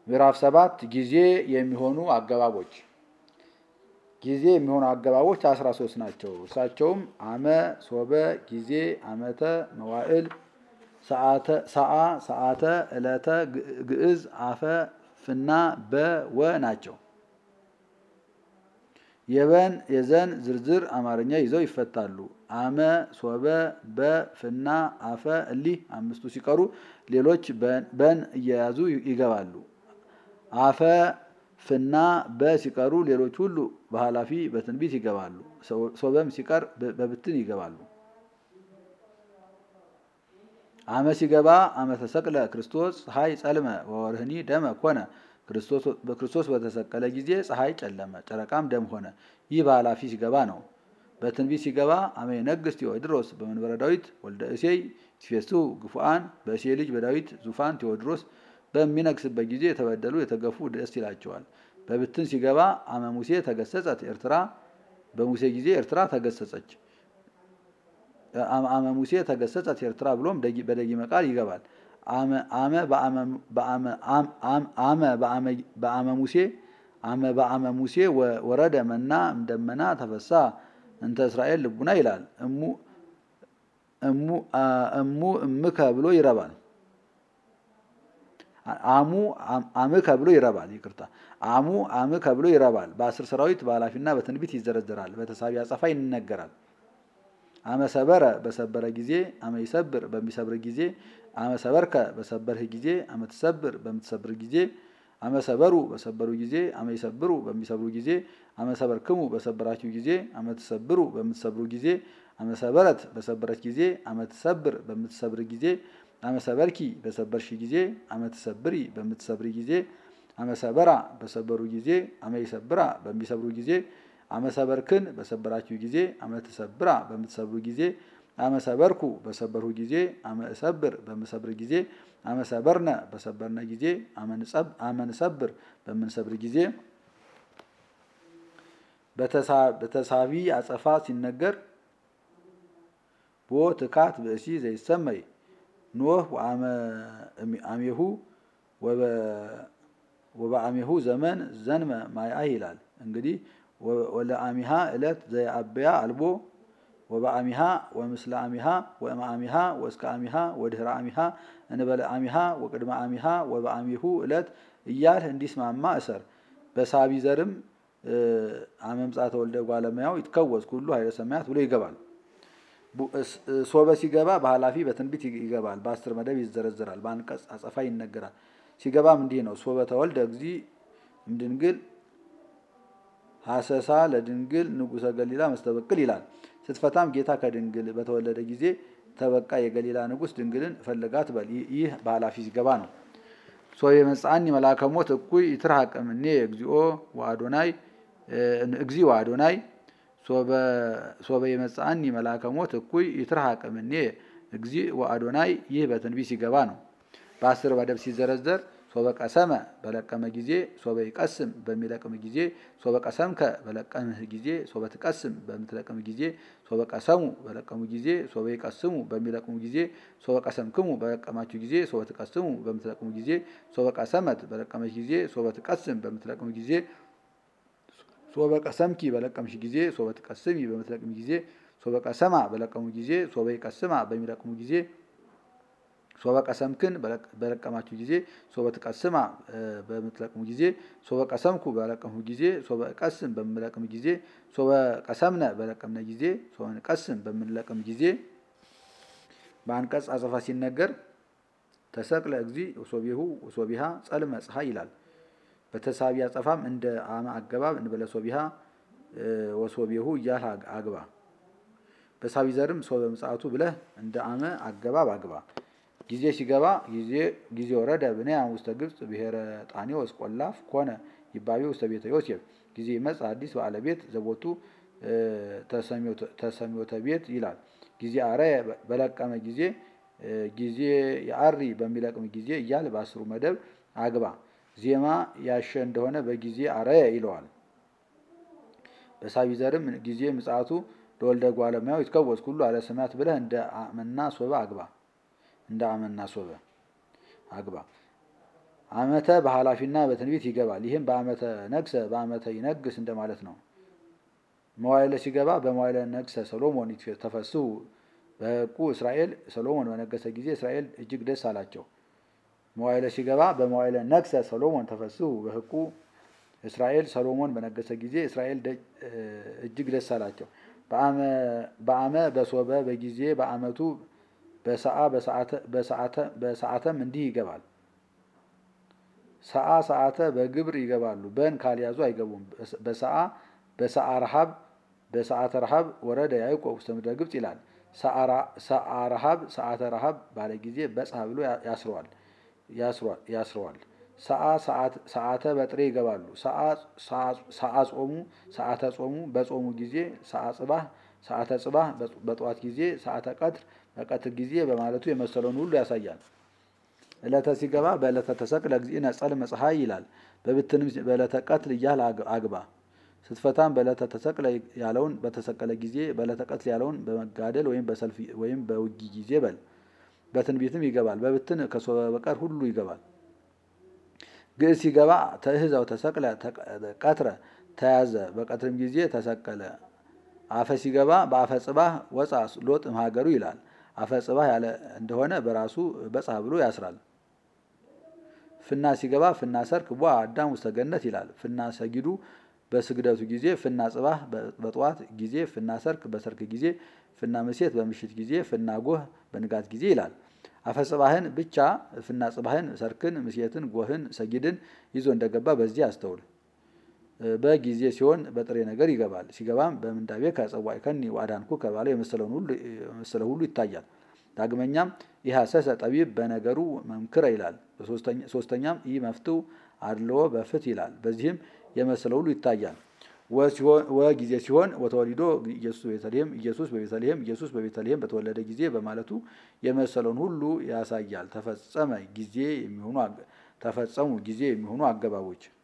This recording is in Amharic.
ምዕራፍ ሰባት ጊዜ የሚሆኑ አገባቦች ጊዜ የሚሆኑ አገባቦች አስራ ሶስት ናቸው። እርሳቸውም አመ፣ ሶበ፣ ጊዜ፣ አመተ፣ መዋዕል፣ ሰዓ፣ ሰዓተ፣ ዕለተ፣ ግዕዝ፣ አፈ፣ ፍና፣ በ፣ ወ ናቸው። የበን የዘን ዝርዝር አማርኛ ይዘው ይፈታሉ። አመ፣ ሶበ፣ በ፣ ፍና፣ አፈ እሊህ አምስቱ ሲቀሩ ሌሎች በን እየያዙ ይገባሉ። አፈ ፍና በ ሲቀሩ ሌሎች ሁሉ በኃላፊ በትንቢት ይገባሉ። ሶበም ሲቀር በብትን ይገባሉ። አመ ሲገባ አመ ተሰቅለ ክርስቶስ ፀሐይ ጸልመ ወወርህኒ ደመ ኮነ ክርስቶስ በተሰቀለ ጊዜ ፀሐይ ጨለመ፣ ጨረቃም ደም ሆነ። ይህ በኃላፊ ሲገባ ነው። በትንቢት ሲገባ አመ የነግሥት ቴዎድሮስ በመንበረ ዳዊት ወልደ እሴይ ሲፌስሑ ግፉአን በእሴይ ልጅ በዳዊት ዙፋን ቴዎድሮስ በሚነግስበት ጊዜ የተበደሉ የተገፉ ደስ ይላቸዋል። በብትን ሲገባ አመ ሙሴ ተገሰጸት ኤርትራ በሙሴ ጊዜ ኤርትራ ተገሰጸች። አመ ሙሴ ተገሰጸት ኤርትራ ብሎም በደጊመ ቃል ይገባል። አመ በአመ ሙሴ አመ በአመ ሙሴ ወረደ መና እምደመና ተፈሳ እንተ እስራኤል ልቡና ይላል። እሙ እምከ ብሎ ይረባል። አሙ አምከ ብሎ ይረባል። ይቅርታ አሙ አምከ ብሎ ይረባል። በአስር ሰራዊት በኃላፊና በትንቢት ይዘረዘራል። በተሳቢ አጸፋ ይነገራል። አመ ሰበረ በሰበረ ጊዜ፣ አመ ይሰብር በሚሰብር ጊዜ፣ አመ ሰበርከ በሰበርህ ጊዜ፣ አመ ትሰብር በምትሰብር ጊዜ፣ አመ ሰበሩ በሰበሩ ጊዜ፣ አመ ይሰብሩ በሚሰብሩ ጊዜ፣ አመ ሰበርክሙ በሰበራችሁ ጊዜ፣ አመ ትሰብሩ በምትሰብሩ ጊዜ፣ አመ ሰበረት በሰበረች ጊዜ፣ አመ ትሰብር በምትሰብር ጊዜ አመ ሰበርኪ በሰበርሽ ጊዜ፣ አመ ትሰብሪ በምትሰብሪ ጊዜ፣ አመ ሰበራ በሰበሩ ጊዜ፣ አመ ይሰብራ በሚሰብሩ ጊዜ፣ አመ ሰበርክን በሰበራችሁ ጊዜ፣ አመ ትሰብራ በምትሰብሩ ጊዜ፣ አመ ሰበርኩ በሰበርሁ ጊዜ፣ አመ እሰብር በምሰብር ጊዜ፣ አመ ሰበርነ በሰበርነ ጊዜ፣ አመ ንሰብር በምንሰብር ጊዜ በተሳቢ አጸፋ ሲነገር ቦ ትካት ብእሲ ዘይሰመይ ኖህ አሜሁ ወበአሜሁ ዘመን ዘንመ ማይአ ይላል። እንግዲህ ወለአሚሃ ዕለት ዘየአበያ አልቦ ወበአሚሃ ወምስለ አሚሃ ወእምአሚሃ ወእስከ አሚሃ ወድህረ አሚሃ እንበለ አሚሃ ወቅድመ አሚሃ ወበአሚሁ ዕለት እያልህ እንዲስማማ እሰር። በሳቢ ዘርም አመምጻተ ወልደ ጓለሙያው ይትከወዝ ኩሉ ኃይለ ሰማያት ብሎ ይገባል። ሶበ ሲገባ በኃላፊ በትንቢት ይገባል። በአስር መደብ ይዘረዘራል። በአንቀጽ አጸፋ ይነገራል። ሲገባም እንዲህ ነው። ሶበ ተወልደ እግዚ እምድንግል ሀሰሳ ለድንግል ንጉሰ ገሊላ መስተበቅል ይላል። ስትፈታም ጌታ ከድንግል በተወለደ ጊዜ ተበቃ የገሊላ ንጉስ ድንግልን ፈለጋት በል። ይህ በኃላፊ ሲገባ ነው። ሶበ የመጽአኒ መልአከ ሞት እኩይ ይትርሐቅ እምኔ እግዚኦ ወአዶናይ እግዚ ወአዶናይ ሶበ የመጽአኒ መልአከ ሞት እኩይ ይትርሐቅ እምኔ እግዚ ወአዶናይ ይህ በትንቢት ሲገባ ነው። በአስር መደብ ሲዘረዘር ሶበ ቀሰመ በለቀመ ጊዜ፣ ሶበ ይቀስም በሚለቅም ጊዜ፣ ሶበ ቀሰምከ በለቀምህ ጊዜ፣ ሶበ ትቀስም በምትለቅም ጊዜ፣ ሶበ ቀሰሙ በለቀሙ ጊዜ፣ ሶበ ይቀስሙ በሚለቅሙ ጊዜ፣ ሶበ ቀሰምክሙ በለቀማችሁ ጊዜ፣ ሶበ ትቀስሙ በምትለቅሙ ጊዜ፣ ሶበ ቀሰመት በለቀመች ጊዜ፣ ሶበ ትቀስም በምትለቅም ጊዜ ሶበ ቀሰምኪ በለቀምሽ ጊዜ ሶበ ትቀስሚ በምትለቅሚ ጊዜ ሶበ ቀሰማ በለቀሙ ጊዜ ሶበ ይቀስማ በሚለቅሙ ጊዜ ሶበ ቀሰምክን በለቀማችሁ ጊዜ ሶበ ትቀስማ በምትለቅሙ ጊዜ ሶበ ቀሰምኩ በለቀምሁ ጊዜ ሶበ ቀስም በምለቅም ጊዜ ሶበ ቀሰምነ በለቀምነ ጊዜ ሶበ ንቀስም በምንለቅም ጊዜ በአንቀጽ አጸፋ ሲነገር ተሰቅለ እግዚ ወሶቢሁ ወሶቢሃ ጸልመ ፀሐይ ይላል። በተሳቢ አጸፋም እንደ አመ አገባብ እንበለ ሶቢሃ ወሶቢሁ እያልህ አግባ። በሳቢ ዘርም ሶበ ምጽአቱ ብለህ እንደ አመ አገባብ አግባ። ጊዜ ሲገባ ጊዜ ወረደ ብንያም ውስተ ግብፅ ብሔረ ጣኔዎስ ቆላፍ ኮነ ይባቤ ውስተ ቤተ ዮሴፍ ጊዜ ይመጽ አዲስ ባለቤት ዘቦቱ ተሰሚዮተ ቤት ይላል። ጊዜ አረየ በለቀመ ጊዜ ጊዜ የአሪ በሚለቅም ጊዜ እያል በአስሩ መደብ አግባ። ዜማ ያሸ እንደሆነ በጊዜ አረየ ይለዋል። በሳቢ ዘርም ጊዜ ምጽአቱ ለወልደ ጓለሙያው ይትከወዝ ኩሉ አለ ሰማያት ብለህ እንደ አመና ሶበ አግባ እንደ አመና ሶበ አግባ። ዓመተ በኃላፊና በትንቢት ይገባል። ይህም በዓመተ ነግሰ በዓመተ ይነግስ እንደማለት ነው። መዋይለ ሲገባ በመዋይለ ነግሰ ሰሎሞን ተፈስሑ በሕቁ እስራኤል ሰሎሞን በነገሰ ጊዜ እስራኤል እጅግ ደስ አላቸው። መዋይለ ሲገባ በመዋይለ ነግሰ ሰሎሞን ተፈስሑ በሕቁ እስራኤል ሰሎሞን በነገሰ ጊዜ እስራኤል እጅግ ደስ አላቸው። በአመ በሶበ በጊዜ በዓመቱ በሰዓ በሰዓተም እንዲህ ይገባል። ሰዓ ሰዓተ በግብር ይገባሉ። በን ካልያዙ አይገቡም። በሰዓ በሰዓ ረሃብ በሰዓተ ረሃብ ወረደ ያዕቆብ ውስተ ምድረ ግብፅ ይላል። ሰዓ ረሃብ ሰዓተ ረሃብ ባለ ጊዜ በጽሐ ብሎ ያስረዋል ያስረዋል። ሰዓ ሰዓተ በጥሬ ይገባሉ። ሰዓ ጾሙ ሰዓተ ጾሙ በጾሙ ጊዜ ሰዓ ጽባህ ሰዓተ ጽባህ በጠዋት ጊዜ ሰዓተ ቀትር በቀትር ጊዜ በማለቱ የመሰለውን ሁሉ ያሳያል። ዕለተ ሲገባ በዕለተ ተሰቅለ እግዚእነ ጸልመ ፀሐይ ይላል። በብትንም በዕለተ ቀትል እያል አግባ። ስትፈታም በዕለተ ተሰቅለ ያለውን በተሰቀለ ጊዜ በዕለተ ቀትል ያለውን በመጋደል ወይም በሰልፍ ወይም በውጊ ጊዜ በል። በትንቢትም ይገባል። በብትን ከሶበ በቀር ሁሉ ይገባል። ግዕዝ ሲገባ ተእህዛው ተሰቅለ ቀትረ ተያዘ በቀትርም ጊዜ ተሰቀለ። አፈ ሲገባ በአፈ ጽባህ ወፃ ሎጥ እምሀገሩ ይላል። አፈ ጽባህ ያለ እንደሆነ በራሱ በጽሐ ብሎ ያስራል። ፍና ሲገባ ፍና ሰርክ ቧ አዳም ውስተ ገነት ይላል። ፍና ሰጊዱ በስግደቱ ጊዜ፣ ፍና ጽባህ በጠዋት ጊዜ፣ ፍና ሰርክ በሰርክ ጊዜ፣ ፍና ምሴት በምሽት ጊዜ፣ ፍና ጎህ በንጋት ጊዜ ይላል። አፈ ጽባህን ብቻ ፍና ጽባህን፣ ሰርክን፣ ምሴትን፣ ጎህን፣ ሰጊድን ይዞ እንደገባ በዚህ አስተውል። በጊዜ ሲሆን በጥሬ ነገር ይገባል። ሲገባም በምንዳቤ ከጸዋይ ከኒ ዋዳንኩ ከባለ የመሰለ ሁሉ ይታያል። ዳግመኛም ኢሐሰሰ ጠቢብ በነገሩ መምክረ ይላል። ሶስተኛም ኢ መፍትው አድልዎ በፍት ይላል። በዚህም የመሰለ ሁሉ ይታያል። ወጊዜ ሲሆን ወተወሊዶ ኢየሱስ በቤተልሔም ኢየሱስ በቤተልሔም ኢየሱስ በቤተልሔም በተወለደ ጊዜ በማለቱ የመሰለውን ሁሉ ያሳያል። ተፈጸመ ጊዜ የሚሆኑ ተፈጸሙ ጊዜ የሚሆኑ አገባቦች